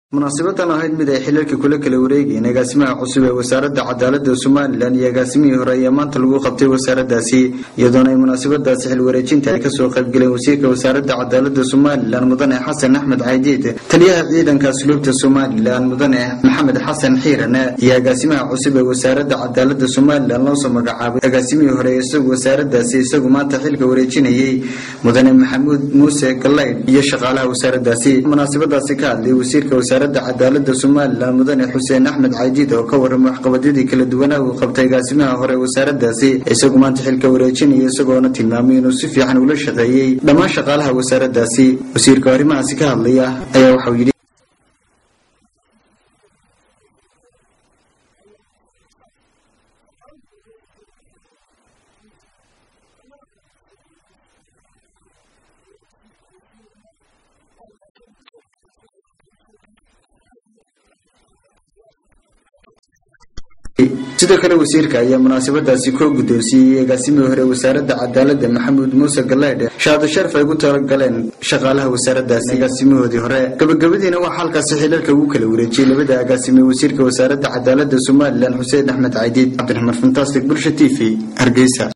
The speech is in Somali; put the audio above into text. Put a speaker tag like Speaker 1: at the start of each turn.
Speaker 1: munaasibadan ahayd mid ay xilalka kula kala wareegayeen agaasimaha cusub ee wasaaradda cadaalada somalilan iyo agaasimihii hore ayaa maanta lagu qabtay wasaaradaasi iyadoona ay munaasabadaasi xil wareejinta ay kasoo qaybgaleen wasiirka wasaaradda cadaalada somalilan mudane xasan axmed caydiid taliyaha ciidanka asluubta somalilan mudane maxamed xasan xiirane iyo agaasimaha cusub ee wasaaradda cadaalada somalilan loosoo magacaabay agaasimihii hore isagu wasaaradaasi isagu maanta xilka wareejinayay mudane maxamuud muuse galaydh iyo shaqaalaha wasaaradaasi munaasabadaasi ka hadlay wasiirka wasaaradda cadaalada somalilan mudane xuseen axmed caydiid oo ka warramay waxqabadyadii kala duwanaa uu qabtay agaasimaha hore wasaaradaasi isagu maanta xilka wareejinaya isagoona tilmaamay inuu si fiican ula shaqeeyey dhammaan shaqaalaha wasaaradaasi wasiirka arrimahaasi ka hadlaya ayaa waxau yidhi sidoo kale wasiirka ayaa munaasabadaasi koo guddoonsiiyey agaasimihii hore wasaaradda cadaalada maxamuud muuse galeydhe shahaado sharaf ay ugu talagaleen shaqaalaha wasaaradaasi agaasimihoodii hore gabagabadiina waxaa halkaasi xilalka ugu kala wareejiyey labada agaasime wasiirka wasaaradda cadaalada somalilan xuseen axmed caydiid cabdiraxmaan fantastic bulsha t v hargeysa